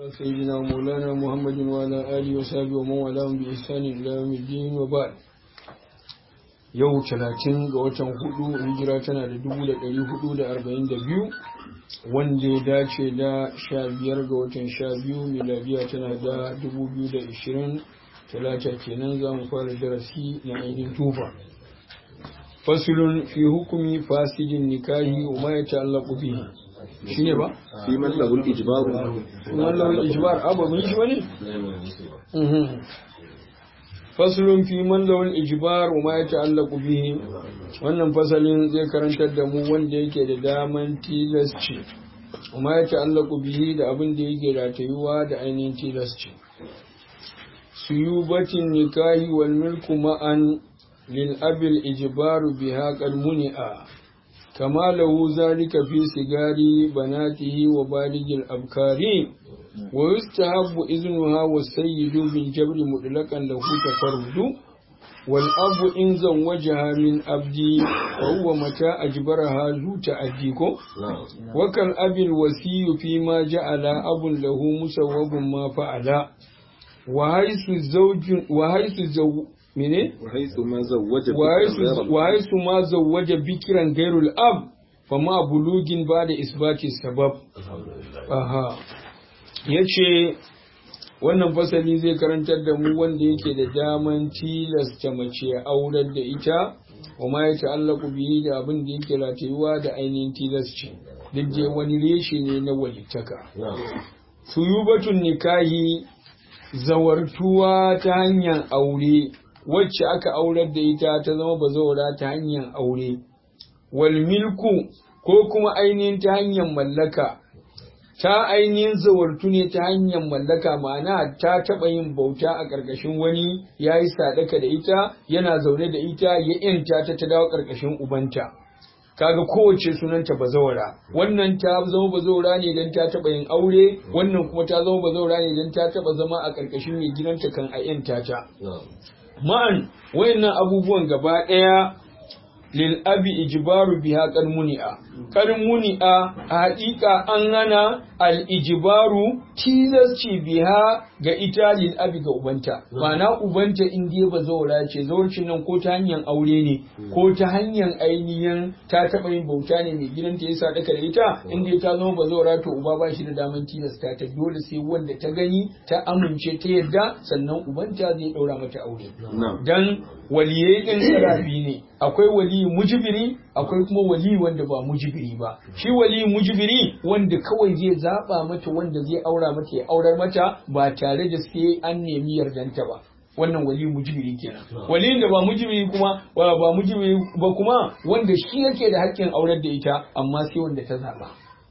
سيدنا مولانا محمد وعلى آله وصحبه ومن والاهم بإحسان إلى يوم الدين وبعد yau talatin ga watan hudu hijira tana da dubu da ɗari hudu da arba'in da biyu wanda ya dace da sha biyar ga watan sha biyu miladiya tana da dubu biyu da ishirin talata kenan za mu fara darasi na ainihin tufa fasulun fi hukumi fasidin nikahi wa ma ya ta'allaqu bihi shine ba fi man lahul ijbaru man lahul ijbar abu mun shi bane faslun fi man lahul ijbar wa ma ya ta'allaqu bihi wannan fasalin zai karantar da mu wanda yake da daman tilasci wa ma ya ta'allaqu bihi da abin da yake ratayuwa da ainihin tilasci suyubatin nikahi wal milku ma'an lil abil ijbaru biha qad muni'a كما له ذلك في سجار بناته وبالغ الأبكار ويستحب إذنها والسيد بالجبر مطلقا له تفرد والأب إن زوجها من أبدي فهو متى أجبرها ذو تأديكم وكالأب الوسي فيما جعل أب له مسوب ما فعل وحيث الزوج وحيث الزوج mene وحيث ما زوج وحيث ما زوج بكرا غير الاب فما بلوغ بعد اثبات السبب aha yace wannan fasali zai karantar da mu wanda yake da daman tilasta mace aurar da ita wa ma ya ta'allaku bihi da abin da yake ratayuwa da ainihin tilasci duk dai wani reshe ne na walittaka suyubatun nikahi zawartuwa ta hanyar aure wacce aka aurar da ita ta zama bazawara ta hanyar aure wal milku ko kuma ainihin ta hanyar mallaka ta ainihin zawartu ne ta hanyar mallaka ma'ana ta taɓa yin bauta a ƙarƙashin wani ya yi sadaka da ita yana zaune da ita ya yanta ta ta dawo ƙarƙashin ubanta kaga kowace sunanta bazawara wannan ta zama bazawara ne don ta taɓa yin aure wannan kuma ta zama bazawara ne don ta taɓa zama a ƙarƙashin mai gidanta kan a yanta ta ma'an wayannan abubuwan gaba ɗaya lil abi ijbaru biha qad muni'a qad muni'a a haƙiƙa an hana al ijbaru tilasci biha ga ita lil abi ga ubanta ma'ana ubanta in dai ba zaura ce zaurcin nan ko ta hanyar aure ne ko ta hanyar ainihin ta taɓa yin bauta ne mai gidanta ya sadaka da ita in dai ta zama ba zaura to uba ba shi da daman tilasta ta dole sai wanda ta gani ta amince ta yadda sannan ubanta zai ɗaura mata aure dan waliyai ɗin sarafi ne akwai wali mujibiri akwai kuma wali wanda ba mujibiri ba shi wali mujibiri wanda kawai zai zaba mata wanda zai aura mata ya aurar mata ba tare da sai an nemi yardanta ba wannan wali mujibiri kenan wali da ba mujibiri kuma ba ba mujibiri ba kuma wanda shi yake da haƙƙin aurar da ita amma sai wanda ta zaba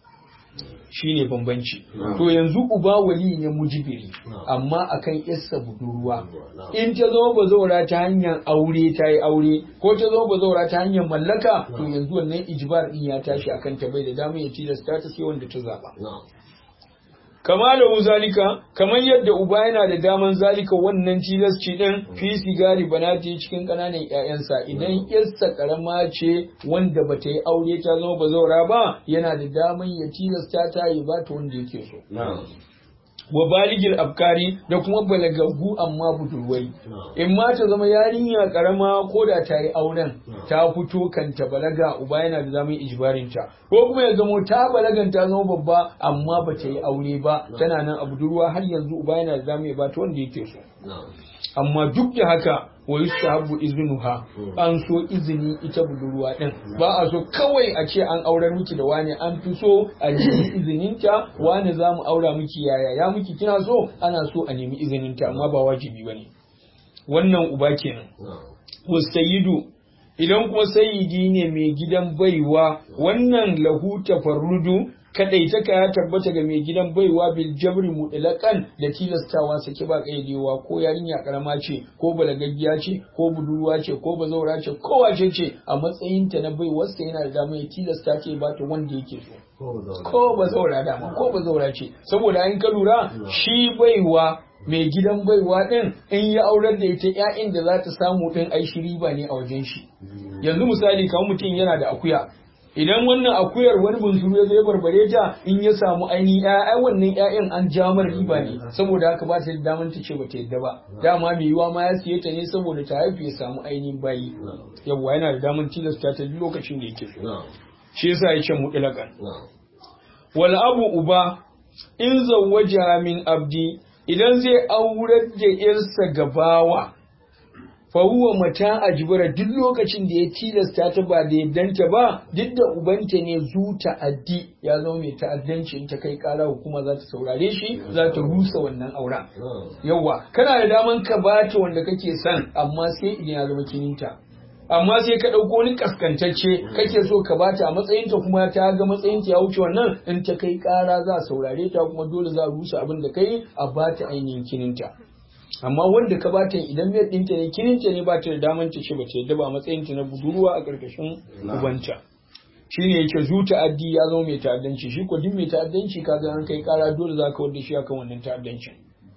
shine bambanci to yanzu uba wali ne mujibiri amma akan yarsa budurwa in ta zo bazaura ta hanyar aure ta yi aure ko ta zo bazaura ta hanyar mallaka to yanzu wannan ijbar din ya tashi akan ta bai da damar ya tilasta ta sai wanda ta zaba kama da zalika kamar yadda uba yana da daman zalika wannan tilasci din fi sigari banati cikin kananan ƴaƴansa idan yarsa karama ce wanda bata yi aure ta zama bazaura ba yana da daman ya tilasta ta yi ba ta wanda yake so wa baligil afkari da kuma balagaggu amma budurwai in ma ta zama yarinya karama ko da ta yi auren ta fito kanta balaga uba yana da zaman ijbarin ta ko kuma ya zamo ta balagan ta zama babba amma ba ta yi aure ba tana nan a budurwa har yanzu uba yana da zaman ya bata wanda yake so amma duk da haka wa yustahabbu iznuha an so izini ita budurwa din ba a so kawai a ce an aurar miki da wani an fi so a nemi izininta wani za mu aura miki yaya ya miki kina so ana so a nemi izininta amma ba wajibi bane wannan uba kenan wasayidu idan kuma sayidi ne mai gidan baiwa wannan lahu tafarrudu kadaitaka ya tabbata ga mai gidan baiwa bil jabri mutlaqan da tilastawa sake ba kaidewa ko yarinya karama ce ko balagaggiya ce ko budurwa ce ko bazaura ce ko wace ce a matsayin ta na baiwarsa yana da dama ya tilasta ce ba ta wanda yake so ko bazaura dama ko bazaura ce saboda in ka lura shi baiwa mai gidan baiwa din in ya aurar da ita ƴaƴan da za ta samu din ai shi riba ne a wajen shi yanzu misali kamar mutum yana da akuya idan wannan akuyar wani bunsuru ya zo ya barbare ta in ya samu ainihin ƴaƴa wannan ƴaƴan an ja mara riba ne saboda haka ba ta da daman ta ce bata yadda ba dama mai yiwa ma ya siye ta ne saboda ta haifu ya samu ainihin bayi yawwa yana da daman tilasta ta duk lokacin da yake so shi yasa ya ce mutlaqan wal abu uba in zawwaja min abdi idan zai aurar da yarsa gabawa fa huwa mata ajbara duk lokacin da ya tilasta ta ba da yaddanta ba duk da ubanta ne zu ta'addi ya zama mai ta'addanci in ta kai kara hukuma za ta saurare shi za ta rusa wannan aura yawa kana da daman ka bata wanda kake son amma sai idan ya zama kininta amma sai ka ɗauko wani kaskantacce kake so ka bata a matsayinta kuma ta ga matsayinta ya wuce wannan in ta kai ƙara za a saurare ta kuma dole za a rusa abin da kai a bata ainihin kininta amma wanda ka bata idan mai ɗinta ne kininta ne ba ta da daman ta ce ba ta yadda ba a matsayinta na budurwa a ƙarƙashin ubanta shine yake zu ta'addi ya zama mai ta'addanci shi ko duk mai ta'addanci kaga an kai ƙara dole za ka wadda shi akan wannan ta'addancin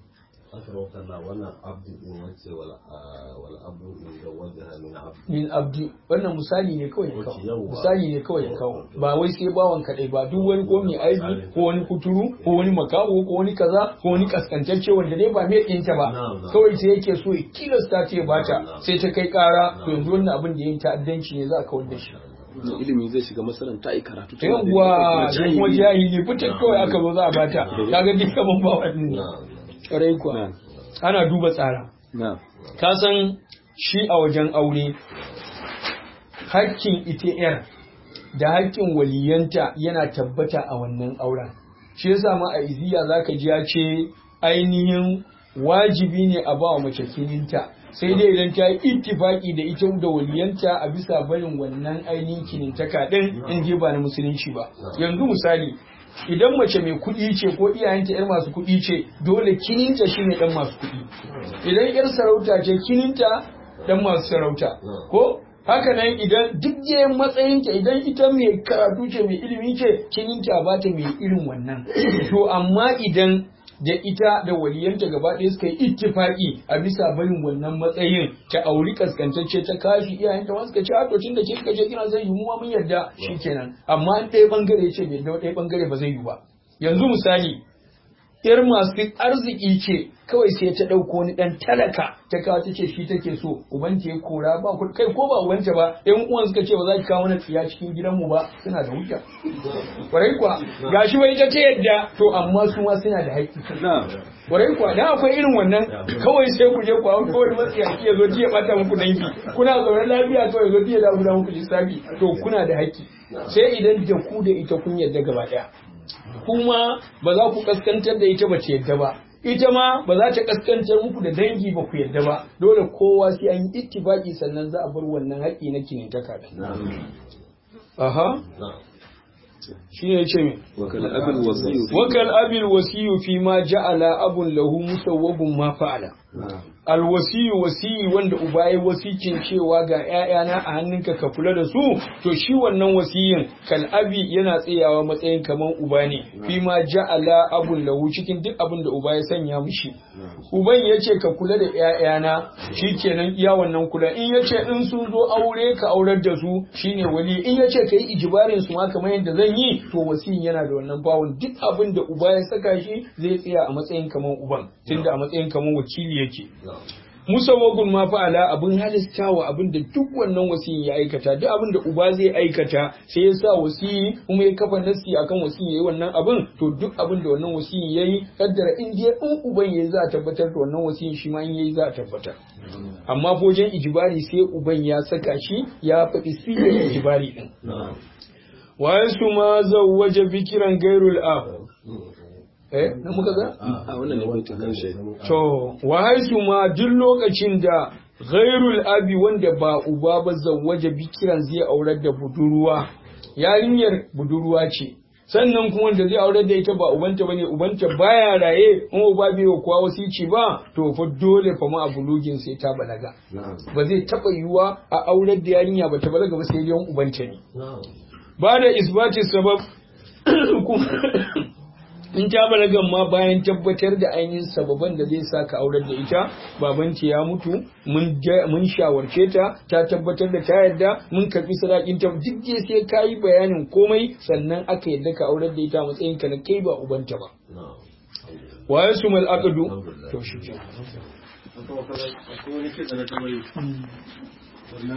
wannan abdu din wace wal abdu din da wajaha min abdu min abdi wannan misali ne kawai ya kawo Ok, yawwa. misali ne kawai ya kawo ba wai sai bawan kaɗai ba duk wani ko mai aibi ko wani kuturu ko wani makaho ko wani kaza ko wani kaskantacce wanda dai ba mai ɗinta ba Na'am, na'am. kawai sai yake so ya tilasta ta ya bata sai ta kai ƙara to yanzu wannan abin da ya yi ta'addanci ne za a kawar da shi Wannan ilimi zai shiga masalan ta yi karatu tana da yawwa ilimi, sai kuma jahili. jahili fitar kawai aka zo za a bata kaga duk kaman ba wannan na'am ƙwarai kuwa Na'am. ana duba tsara Na'am. ka san shi a wajen aure hakkin ita yar da hakkin waliyanta yana tabbata a wannan auren shi yasa ma a iziya zaka ji ya ce ainihin wajibi ne a ba wa mace kininta sai dai idan ta yi ittifaki da ita da waliyanta a bisa barin wannan ainihin kinintaka din in je ba na musulunci ba yanzu misali idan mace mai kuɗi ce ko iyayenta yar masu kuɗi ce dole kininta shine dan masu kuɗi idan yar sarauta ce kininta dan masu sarauta ko haka nan idan duk je matsayinta idan ita mai karatu ce mai ilimi ce kininta ba ta mai irin wannan to amma idan da ita da waliyanta gaba ɗaya suka yi ittifaki a bisa barin wannan matsayin ta auri kaskantacce ta kashi iyayenta wasu ka ce a to tunda kika je kina zai yi mu ma mun yarda shikenan amma in ɗaya bangare ce bai da ɗaya bangare ba zai yi ba yanzu misali yar masu arziki ce kawai sai ta ɗauko wani ɗan talaka ta kawo ta ce shi take so ubanta ya kora ba ku kai ko ba ubanta ba ɗan uwan suka ce ba za ki kawo mana tsiya cikin gidanmu ba suna da hujja kwarai kuwa gashi bai ta ce yadda to amma su ma suna da haƙƙi Na'am. kwarai kuwa dan akwai irin wannan kawai sai ku je ku hau kawai matsiyaci ya zo ji ya bata muku dangi kuna zaune lafiya kawai zo ji ya dawo da muku lissafi to kuna da haƙƙi sai idan da ku da ita kun yarda gaba ɗaya kuma ba za ku kaskantar da ita ba ta yadda ba ita ma ba za ta kaskantar muku da dangi ba ku yadda ba dole kowa sai an yi ittifaki sannan za a bar wannan haƙƙi na kinintaka da aha na'am shine yace me Wakal abin wasiyu. wakal abil wasiyu fi ma ja'ala abun lahu musawwabun ma fa'ala alwasiyu wasiyi wanda uba ya wasicin cewa ga ‘ya'yana a hannunka ka kula da su to shi wannan wasiyin kal'abi yana tsayawa matsayin kaman uba ne fi ma ja'ala abun lahu cikin duk abin da uba ya sanya mushi uban ya ce ka kula da ‘ya'yana shi kenan iya wannan kula in ya ce in sun zo aure ka aurar da su shine wali in ya ce ka yi ijibarin su ma kamar yadda zan yi to wasiyin yana da wannan bawon duk abin da uba ya saka shi zai tsaya a matsayin kaman uban tunda a matsayin kaman wakili yake musawwagun ma fa'ala abin halistawa abin da duk wannan wasiyin ya aikata duk abin da uba zai aikata sai ya sa wasiyi kuma ya kafa nasi akan wasiyin yayi wannan abin to duk abin da wannan wasiyin yayi kaddara in dai in uban yayi za a tabbatar da wannan wasiyin shi ma in yayi za a tabbatar amma wajen ijibari sai uban ya saka shi ya faɗi sirrin ijibari din wa yasu ma zawwaja bikiran gairul ab eh na muka ga A wannan ne baitin karshe. To, wa haisu ma duk lokacin da ghairul abi wanda ba uba ba zawwaje bikiran zai aurar da budurwa, yarinyar budurwa ce. Sannan kuma wanda zai aurar da ita ba ubanta bane ubanta baya raye in uba bai wa kowa wasici ba to fa dole fa ma abulugin sai ta balaga ba zai taba yiwuwa a aurar da yarinya ba ta balaga ba sai dai ubanta ne na'am ba da isbati sabab kuma in ta balagan ma bayan tabbatar da ainihin sababan da zai sa ka aurar da ita babanta ya mutu mun ja- mun shawarce ta ta tabbatar da ta yarda mun karbi sadakin ta duk dai sai ka yi bayanin komai sannan aka yarda ka aurar da ita a matsayin ka na kai ba ubanta ba na'am wa yasumul aqdu to shi ke akwai wani kitsa na tambayi